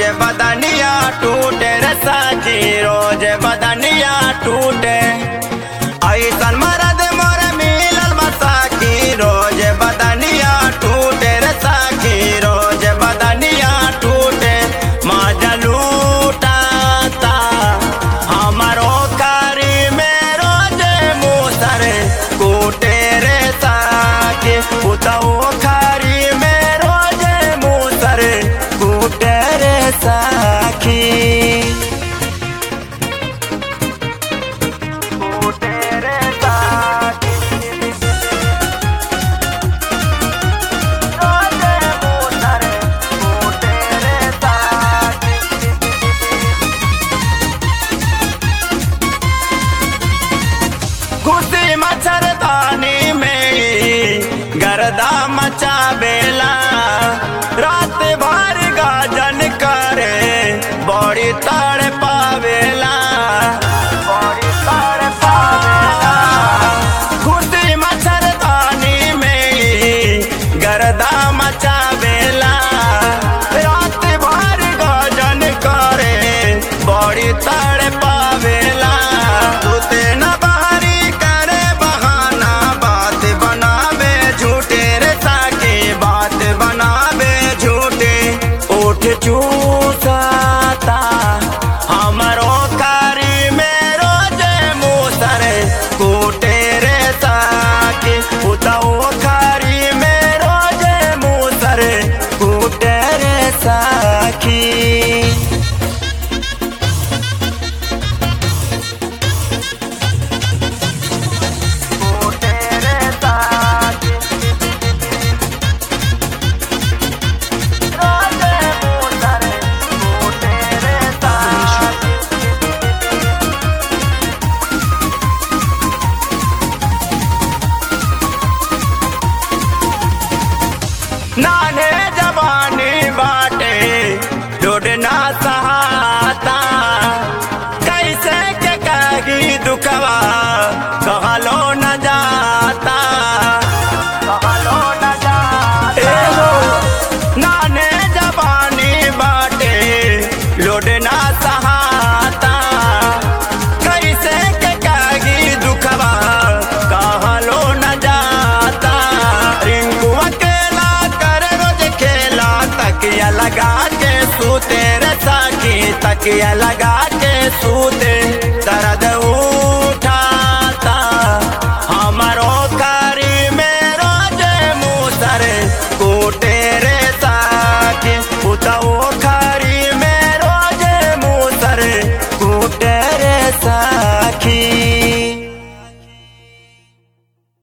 बदनिया टूटे रे साची रोज बदनिया टूटे ऐसन मरद मोर मिलल बसाकी रोज बदनिया टूटे रे साकी रोज बदनिया टूटे माजा लूटाता हमारो कारी में रोज मुसर कूटे रे साकी उतऊ खारी में रोज मुसर कूटे रे साखी कूटे रे साखी रोज मुसर कूटे रे साखी घुसी मच्छरदानी में गर्दा मचा बेला रात भर गाजन करे बड़ी तड़ पावेला बड़ी तड़ पावेला घुसी मच्छरदानी में गर्दा मचा बेला रात भर गाजन करे बड़ी तड़ पावेला सुते न बाहरी करे बहाना बात बनावे झूठे रे साके बात बनावे झूठे उठ चूसाता हमारो कारी में रोज मुसर कूटे रे साके उताओ खारी में रोज मुसर कूटे रे साखी तेरे साथ रोजे मुसर तेरे साथ नाने जवानी बाटे डोडना सहाता कैसे के कही दुखवा कहलो न जाता कहलो न जाता नाने जवानी बाटे लोडना सहाता कैसे के कही दुखवा कहलो न जाता रिंकू अकेला कर रोज खेला तकिया लगा के सूते रे साकी तकिया लगा